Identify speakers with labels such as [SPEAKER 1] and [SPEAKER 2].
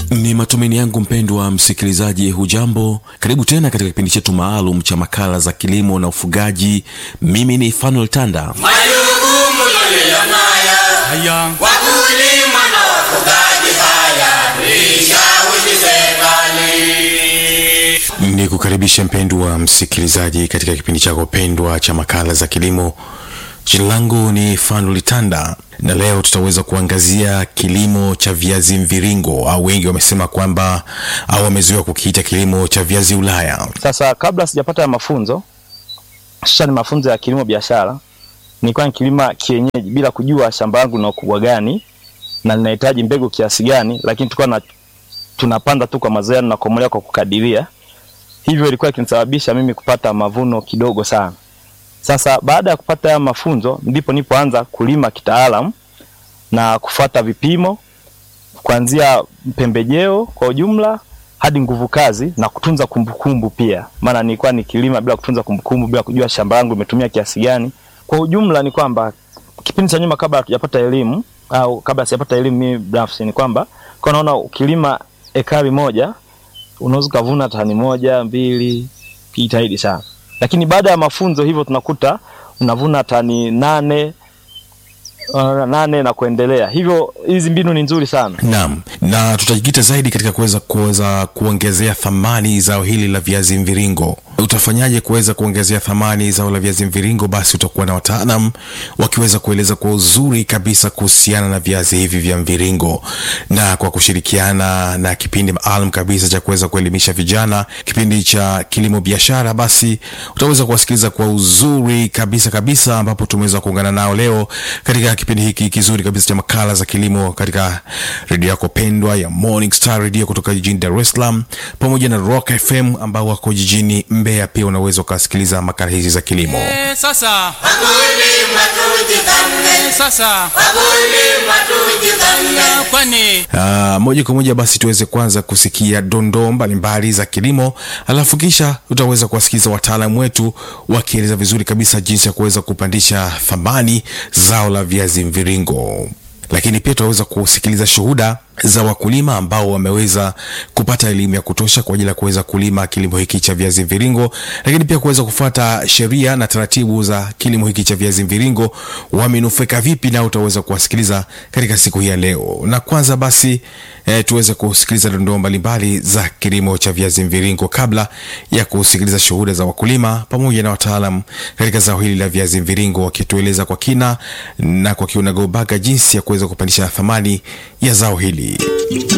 [SPEAKER 1] Ni matumaini yangu mpendwa msikilizaji, hujambo? Karibu tena katika kipindi chetu maalum cha makala za kilimo na ufugaji. Mimi ni Fanuel Tanda.
[SPEAKER 2] Majukumu tuliyonayo
[SPEAKER 3] Haya,
[SPEAKER 2] wakulima na wafugaji, haya tuishawishi serikali.
[SPEAKER 1] Ni kukaribisha mpendwa msikilizaji katika kipindi chako pendwa cha makala za kilimo. Jina langu ni Fanuel Tanda na leo tutaweza kuangazia kilimo cha viazi mviringo au wengi wamesema kwamba au wamezoea kukiita kilimo cha viazi Ulaya.
[SPEAKER 4] Sasa kabla sijapata ya mafunzo hususani mafunzo ya kilimo biashara, nilikuwa nikilima kienyeji bila kujua shamba langu lina ukubwa gani na linahitaji mbegu kiasi gani, lakini tulikuwa na tunapanda tu kwa mazoea na kukomolea kwa kukadiria. Hivyo ilikuwa ikinisababisha mimi kupata mavuno kidogo sana. Sasa baada ya kupata haya mafunzo, ndipo nipoanza kulima kitaalamu na kufuata vipimo kuanzia pembejeo kwa ujumla hadi nguvu kazi na kutunza kumbukumbu pia, maana nilikuwa nikilima bila kutunza kumbukumbu, bila kujua shamba langu limetumia kiasi gani. Kwa ujumla ni kwamba kipindi cha nyuma, kabla hatujapata elimu au kabla sijapata elimu mimi binafsi, ni kwamba kwa naona ukilima ekari moja unaweza ukavuna tani moja mbili, kijitahidi sana, lakini baada ya mafunzo hivyo tunakuta unavuna tani nane uh, nane na kuendelea. Hivyo hizi mbinu ni nzuri sana.
[SPEAKER 1] Naam, na tutajikita zaidi katika kuweza kuweza kuongezea thamani zao hili la viazi mviringo. Utafanyaje kuweza kuongezea thamani zao la viazi mviringo? Basi utakuwa na wataalam wakiweza kueleza kwa uzuri kabisa kuhusiana na viazi hivi vya mviringo, na kwa kushirikiana na kipindi maalum kabisa cha kuweza kuelimisha vijana, kipindi cha kilimo biashara, basi utaweza kuwasikiliza kwa uzuri kabisa kabisa, ambapo tumeweza kuungana nao leo katika kipindi hiki kizuri kabisa cha makala za kilimo katika redio yako pendwa ya Morning Star Radio kutoka jijini Dar es Salaam pamoja na Rock FM ambao wako jijini Mbeya. Pia unaweza ukasikiliza makala hizi za kilimo.
[SPEAKER 3] eh, sasa
[SPEAKER 2] Wakulima tujithamini,
[SPEAKER 3] sasa
[SPEAKER 2] wakulima tujithamini.
[SPEAKER 3] kwani
[SPEAKER 1] Uh, moja kwa moja basi tuweze kwanza kusikia dondoo mbalimbali za kilimo, alafu kisha tutaweza kuwasikiliza wataalamu wetu wakieleza vizuri kabisa jinsi ya kuweza kupandisha thamani zao la viazi mviringo lakini pia tutaweza kusikiliza shuhuda za wakulima ambao wameweza kupata elimu ya kutosha kwa ajili ya kuweza kulima kilimo hiki cha viazi mviringo, lakini pia kuweza kufuata sheria na taratibu za kilimo hiki cha viazi mviringo, wamenufaika vipi, nao utaweza kuwasikiliza katika siku hii ya leo. Na kwanza basi eh, tuweze kusikiliza dondoo mbalimbali za kilimo cha viazi mviringo kabla ya kusikiliza shuhuda za wakulima pamoja na wataalam katika zao hili la viazi mviringo, wakitueleza kwa kina na kwa kiunagobaga jinsi ya kuweza kupandisha thamani ya zao hili.